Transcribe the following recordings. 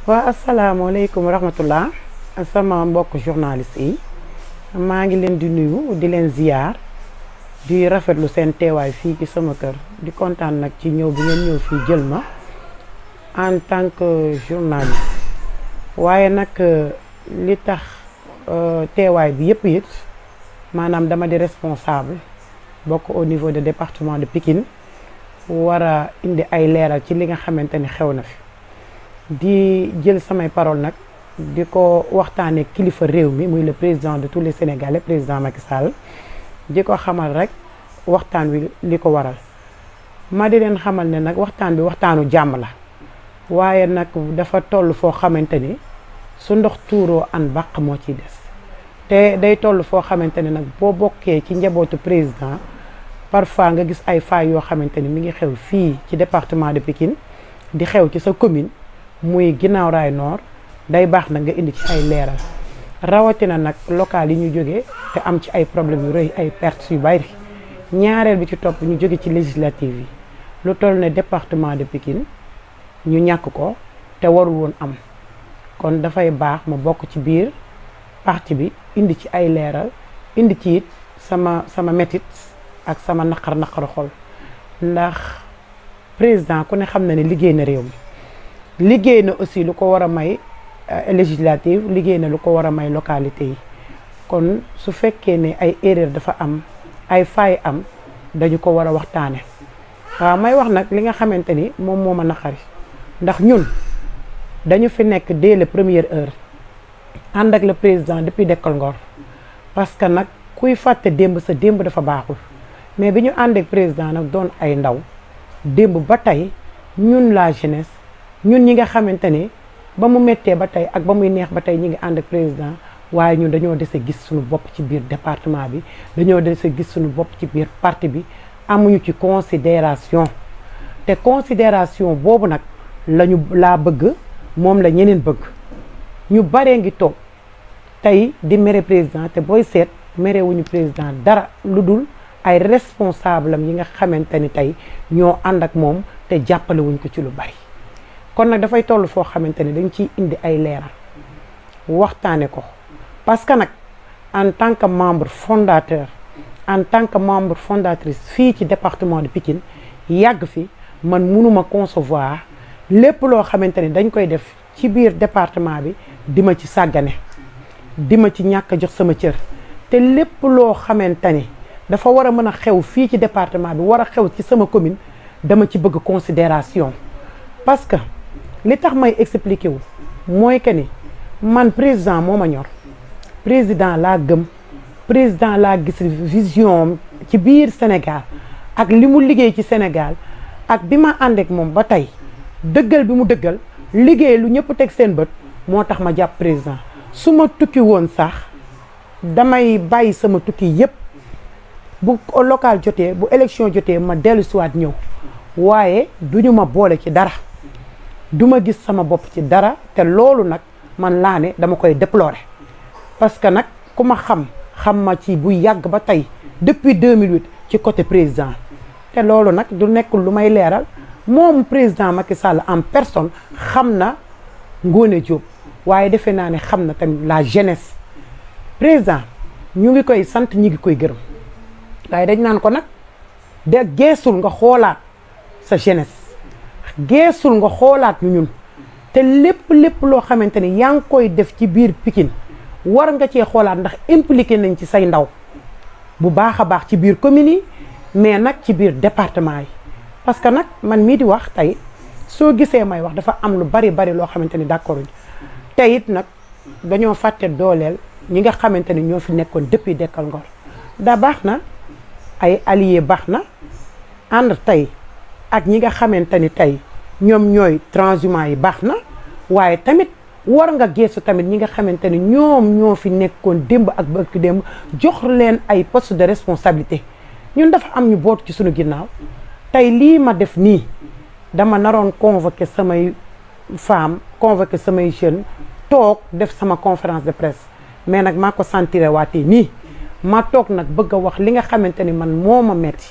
waa asalaamaaleykum wa rahmatullah sama mbokk journaliste yi maa ngi leen di nuyu di leen ziyaar di rafetlu seen teewaay fii ci sama kër di kontaan nag ci ñëw bi ngeen ñëw fii jël ma en tant que journaliste waaye nag li tax teewaay bi yëpp it maanaam dama di responsable bokk au niveau de département de Pikine war a indi ay leeral ci li nga xamante ni xew na fi di jël samay parole nag di ko waxtaanee kilifa réew mi muy le président de tous les Sénégalais président Macky Sall di ko xamal rek waxtaan wi li ko waral ma di leen xamal ne nag waxtaan bi waxtaanu jàmm la waaye nag dafa toll foo xamante ni su ndox tuuroo an bàq moo ciy des te day toll foo xamante ni nag boo bokkee ci njabootu président parfois nga gis ay failles yoo xamante ni mi ngi xew fii ci département de Pikine di xew ci sa commune muy ginnaaw raay nord day baax nag nga indi ci ay leeral rawatina nag local yi ñu jógee te am ci ay problèmes yu rëy ay pertes yu bari ñaareel bi ci topp ñu jóge ci législative yi lu toll ne département de Pikine ñu ñàkk ko te warul woon am kon dafay baax ma bokk ci biir parti bi indi ci ay leeral indi ci it sama sama métit ak sama naqar naqaru xol ndax président ku ne xam na ne liggéey na réew mi liggéey na aussi lu ko war a may législative liggéey na lu ko war a may localité yi kon su fekkee ne ay erreur dafa am ay faay am dañu ko war a waxtaane waaw may wax nag li nga xamante ni moom moo ma naqari ndax ñun dañu fi nekk dès la première heure ànd ak le président depuis Dekkal Ngor parce que nag kuy fàtte démb sa démb dafa baaxul mais bi ñu ànd ak président nag doon ay ndaw démb ba tey ñun la jeunesse ñun ñi nga xamante ni ba mu méttee ba tey ak ba muy neex ba tey ñi ngi ànd ak président waaye ñun dañoo dese gis suñu bopp ci biir département bi dañoo dese gis suñu bopp ci biir parti bi amuñu ci considération te considération boobu nag lañu laa bëgg moom la ñeneen bëgg ñu baree ngi toog tey di mere président te booy seet merewuñu président dara lu dul ay responsable am yi nga xamante ni tey ñoo ànd ak moom te jàppale wuñ ko ci lu bari kon nag dafay toll foo xamante ni dañ ciy indi ay leeral waxtaane ko parce que nag en tant que membre fondateur en tant que membre fondatrice fii ci département de Pikine yàgg fi man mënuma concevoir lépp loo xamante ni dañ koy def ci biir département bi di ma ci sàggane di ma ci ñàkk a jox sama cër te lépp loo xamante ni dafa war a mën a xew fii ci département bi war a xew ci sama commune dama ci bëgg considération parce que li tax may expliquer wu mooy que ni man président moo ma ñor président laa gëm président laa gis vision ci biir Sénégal ak li mu liggéey ci Sénégal ak bi ma ànd ak moom ba tey dëggal bi mu dëggal liggéey lu ñëpp teg seen bët moo tax ma jàpp président su ma tukki woon sax damay bàyyi sama tukki yépp bu local jotee bu élection jotee ma dellu siwaat ñëw waaye duñu ma boole ci dara duma gis sama bopp ci dara te loolu nag man laa ne dama koy déplorer parce que nag ku ma xam xam ma ci bu yàgg ba tey depuis 2008 ci côté président te loolu nag du nekkul lu may leeral moom président Macky Sall en personne xam na Ngone Diop waaye defe naa ne xam na tamit la jeunesse président ñu ngi koy sant ñi ngi koy gërëm waaye dañ naan ko nag de geesul nga xoolaat sa jeunesse geesul nga xoolaat ñu ñun te lépp lépp loo xamante ni yaa ngi koy def ci biir Pikine war nga cee xoolaat ndax impliqué nañ ci say ndaw bu baax a baax ci biir communes yi mais nag ci biir département yi parce que nag man mii di wax tey soo gisee may wax dafa am lu bari bari loo xamante ni d'accord te it nag dañoo fàtte dooleel ñi nga xamante ni ñoo fi nekkoon depuis Dekkal Ngor da baax na ay alliés baax na ànd tey ak ñi nga xamante ni tey ñoom ñooy transhumants yi baax na waaye tamit war nga geesu tamit ñi nga xamante ni ñoom ñoo fi nekkoon démb ak bëkk démb jox leen ay poste de responsabilité ñun dafa am ñu bootu ci suñu ginnaaw tey lii ma def nii dama naroon convoquer samay femmes convoquer samay jeunes toog def sama conférence de presse mais nag maa ko sentiré waatee nii ma toog nag bëgg a wax li nga xamante ni man moo ma metti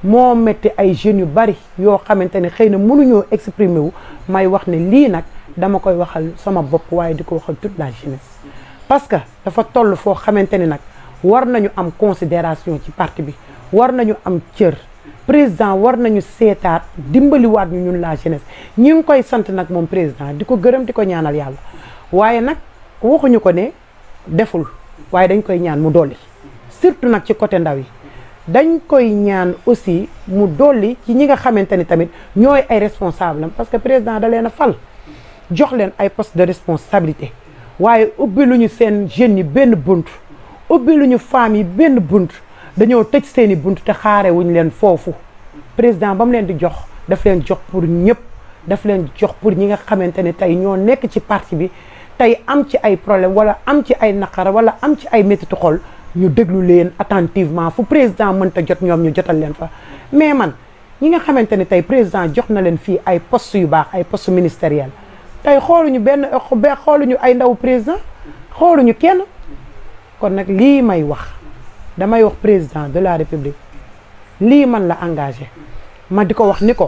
moo metti ay jeunes yu bari yoo xamante ne xëy na mënuñoo exprimer wu may wax ne lii nag dama koy waxal sama bopp waaye di ko waxal toute la jeunesse parce que dafa toll foo xamante ni nag war nañu am considération ci parti bi war nañu am cër président war nañu seetaat dimbaliwaat ñu ñun la jeunesse ñi ngi koy sant nag moom président di ko gërëm di ko ñaanal yàlla waaye nag waxuñu ko ne deful waaye dañ koy ñaan mu dolli surtout nag ci côté ndaw yi dañ koy ñaan aussi mu dolli ci ñi nga xamante ni tamit ñooy ay responsable parce que président da leen a fal jox leen ay poste de responsabilité waaye ubbi lu ñu seen jeunes yi benn bunt ubbi lu ñu femmes yi benn bunt dañoo tëj seeni bunt te xaare wuñ leen foofu président ba mu leen di jox daf leen jox pour ñëpp daf leen jox pour ñi nga xamante ne tey ñoo nekk ci parti bi tey am ci ay problème wala am ci ay naqara wala am ci ay métitu xol ñu déglu leen attentivement fu président mënta jot ñoom ñu jotal leen fa mais man ñi nga xamante ne tey président jox na leen fii ay poste yu baax ay poste ministériel tey xooluñu benn xooluñu ay ndaw président xooluñu kenn kon nag lii may wax damay wax président de la république lii man la engagé ma di ko wax ni ko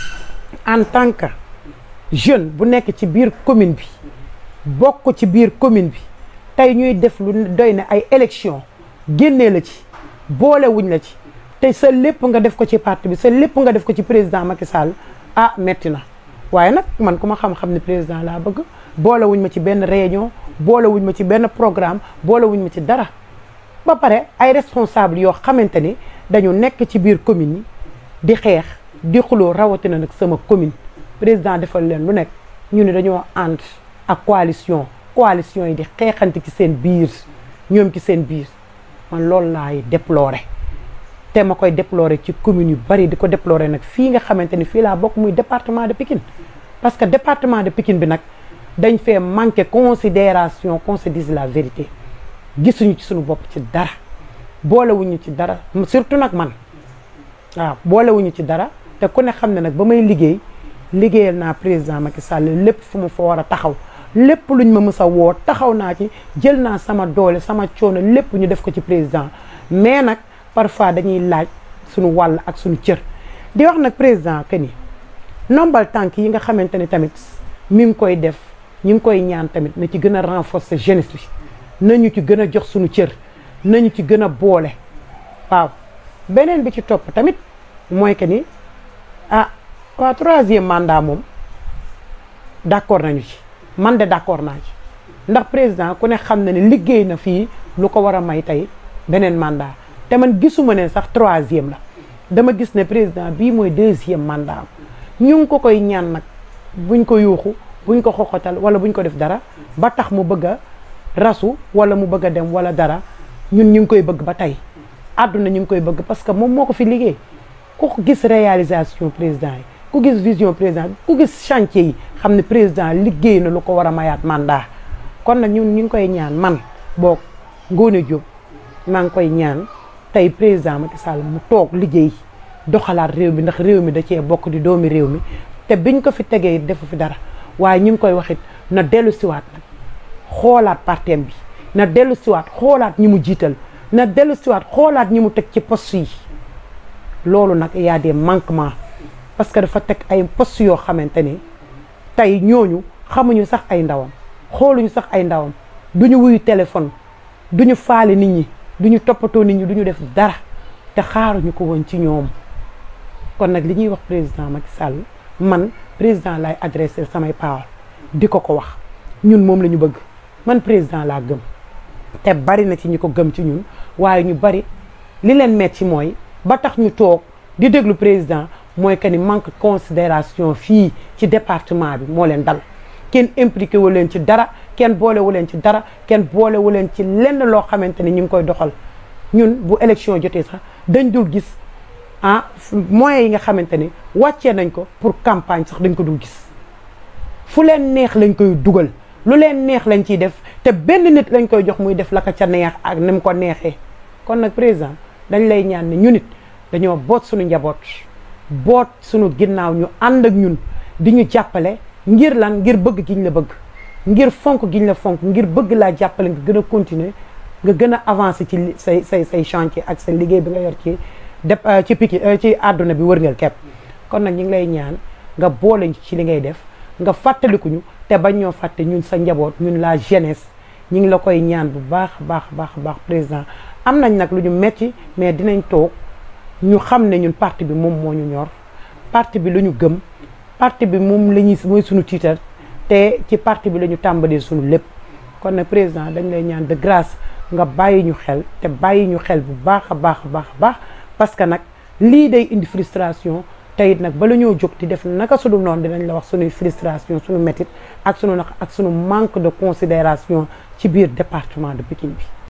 en tant que jeune bu nekk ci biir commune bi bokk ci biir commune bi tey ñuy def lu doy ne ay élection génnee la ci boole wuñ la ci te sa lépp nga def ko ci parti bi sa lépp nga def ko ci président Macky Sall ah metti na waaye nag man ku ma xam-xam ne président laa bëgg boole wuñ ma ci benn réunion boole wuñ ma ci benn programme boole wuñ ma ci dara ba pare ay responsable yoo xamante ni dañu nekk ci biir commune yi di xeex di xuloo rawatina nag sama commune président defal leen lu nekk ñu ne dañoo ànd ak coalition coalition yi di xeexante ci seen biir ñoom ci seen biir man loolu laay déplorer te ma koy déplorer ci commune yu bari di ko déplorer nag fii nga xamante ni fii laa bokk muy département de Pikine parce que département de Pikine bi nag dañ fee manqué considération qu'on se dise la vérité gisuñu ci suñu bopp ci dara boolewuñu ci dara surtout nag man waaw boolewuñu ci dara te ku ne xam ne nag ba may liggéey liggéeyal naa président Macky Sall lépp fu mu fa war a taxaw lépp luñ ma mës a woo taxaw naa ci jël naa sama doole sama coono lépp ñu def ko ci président mais nag parfois dañuy laaj suñu wàll ak suñu cër di wax nag président que ni nombal tànk yi nga xamante ni tamit mi ngi koy def ñu ngi koy ñaan tamit na ci gën a renforcer jeunesse bi nañu ci gën a jox suñu cër nañu ci gën a boole waaw beneen bi ci topp tamit mooy que ni ah waa troisième mandat moom d'accord nañu ci man de d'accord naa ci ndax président ku ne xam na ne liggéey na fii lu ko war a may tey beneen mandat te man gisuma ne sax troisième la dama gis ne président bii mooy deuxième mandat am ñu ngi ko koy ñaan nag buñ ko yuuxu buñ ko xoxotal wala buñ ko def dara ba tax mu bëgg a rasu wala mu bëgg a dem wala dara ñun ñu ngi koy bëgg ba tey àdduna ñu ngi koy bëgg parce que moom moo ko fi liggéey ku gis réalisation président yi ku gis vision président ku gis chantier yi xam ne président liggéey na lu ko war a mayaat mandat kon nag ñun ñu ngi koy ñaan man boog Ngoné Diop maa ngi koy ñaan tey président Macky Sall mu toog liggéey doxalaat réew mi ndax réew mi da cee bokk di doomi réew mi te biñ ko fi tegee defu fi dara waaye ñu ngi koy waxit na dellu siwaat nag xoolaat partem bi na dellu siwaat xoolaat ñi mu jiital na dellu siwaat xoolaat ñi mu teg ci poste yi loolu nag y a des manquements parce que dafa teg ay poste yoo xamante ni tey ñooñu xamuñu sax ay ndawam xooluñu sax ay ndawam duñu wuyu téléphone duñu faale nit ñi duñu toppatoo nit ñi duñu def dara te xaaruñu ko woon ci ñoom kon nag li ñuy wax président Macky Sall man président lay adressé samay parole di ko ko wax ñun moom la ñu bëgg man président laa gëm te bari na ci ñi ko gëm ci ñun waaye ñu bari li leen metti mooy ba tax ñu toog di déglu président mooy que ni manque considération fii ci département bi moo leen dal kenn impliqué wu leen ci dara kenn boolewu leen ci dara kenn boolewu leen ci lenn loo xamante ni ñu ngi koy doxal ñun bu élection jotee sax dañ dul gis ah moyens yi nga xamante ni wàccee nañ ko pour campagne sax dañ ko dul gis fu leen neex lañ koy dugal lu leen neex lañ ciy def te benn nit lañ koy jox muy def la ko ca neex ak ni mu ko neexee kon nag président dañ lay ñaan ne ñu nit dañoo boot suñu njaboot boot suñu ginnaaw ñu ànd ak ñun di ñu jàppale ngir lan ngir bëgg giñ la bëgg ngir fonk giñ la fonk ngir bëgg laa jàppale nga gën a continuer nga gën a avancer ci say say say chantier ak sa liggéey bi nga yor ci dep ci Pikine ci àdduna bi wërngal kepp kon nag ñu ngi lay ñaan nga boole ci li ngay def nga fàttalikuñu te bañ ñoo fàtte ñun sa njaboot ñun la jeunesse ñu ngi la koy ñaan bu baax baax baax baax président am nañ nag lu ñu metti mais dinañ toog ñu xam ne ñun parti bi moom moo ñu ñor parti bi lu ñu gëm parti bi moom la ñuy mooy suñu tiitar te ci parti bi la ñu tàmbalee suñu lépp kon nag président dañ lay ñaan de grâce nga bàyyi ñu xel te bàyyi ñu xel bu baax a baax a baax a baax parce que nag lii day indi frustration te it nag bala ñoo jóg di def naka sunu noonu dinañ la wax sunuy frustration suñu métit ak sunu naq ak sunu manque de considération ci biir département de Pikine bi